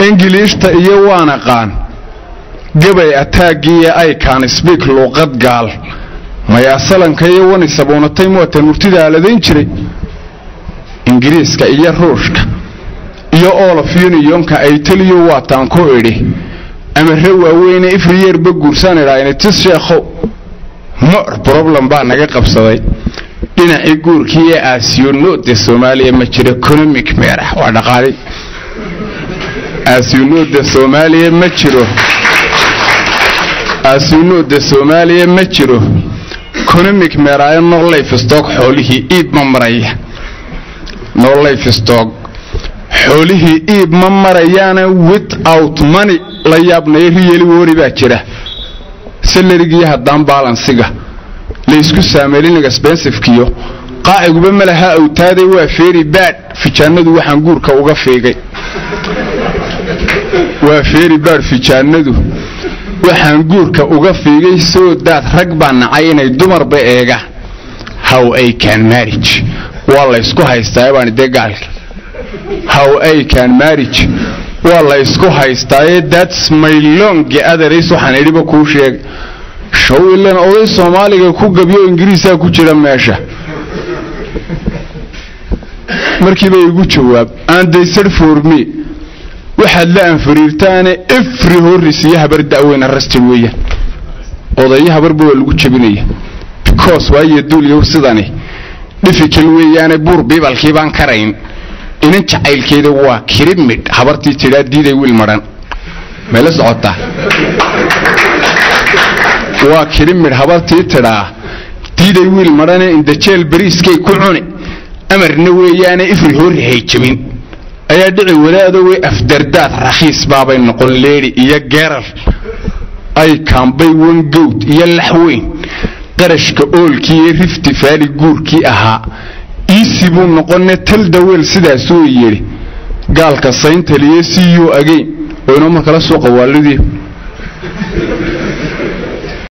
ingiliishta iyo waan aqaan gabay ataagiiyo aykaan sbiik luuqad gaal maya salanka iyo wani sabuunatay muwatan murtida aladayn jiray ingiriiska iyo ruushka iyo olof unionka ay teliyo waataan ku idhi amare waaweyne ifriyeerba guursaan idhaa tis sheekhow mor problem baa naga qabsaday dhinacii guurkii ee aasiyonooda soomaaliya ma jiro economic meerah waa dhaqaalay aasiyonooda soomaaliya ma jiro aasiyonooda soomaaliya ma jiro economic meeraayo no life stock xoolihii iib ma maraya no life stock xoolihii iib ma marayaana without money la yaabnayo riyeli wori baa jira salarigii haddaan baalansiga laysku saameelinaga sbensifkiyo qaaciguba ma laha awtaaday waa feeri baadh fijaanadu waxaan guurka uga fiigay waa feeri baadh fijaanadu waxaan guurka uga fiigay soo daad rag baa nacay inay dumarba eegaan how ay can marriage waa laysku haystaa baan dee gaalka how ay can marriage waa la ysku haystaaye thats my long others waxaan idhiba kuu sheegay show ilan oday soomaaliga ku gabyo ingiriisaa ku jira meesha markiiba igu jawaab andaysar for me waxaad la anfariirtaane efri horris iyo habar da'weyn arrested weeyaan odayo habarba waa lagu jabinaya because waayo duulyow sidani dhifikal weeyaane buur biibalkii baan karayn inan jacaylkeeda waa kirimidh habartii tidhaa diiday wiil madhan may la socotaa waa kirimidh habartii tidhaa diiday wiil madhane indajeel bariiskay ku cuni amarna weeyaane ifri horri hay jabin ayaa dhici wadaadowey afdardaad rakhiis baabay noqon leedhi iyo geeral ay kaambay wangowd iyo laxweyn qarashka oolkii iyo rifti faali guurkii ahaa iisi buu noqone tal daweel sidaasuu yidhi gaalka sayntaliyo siyo ageyn oo inoo markala soo qawaalidii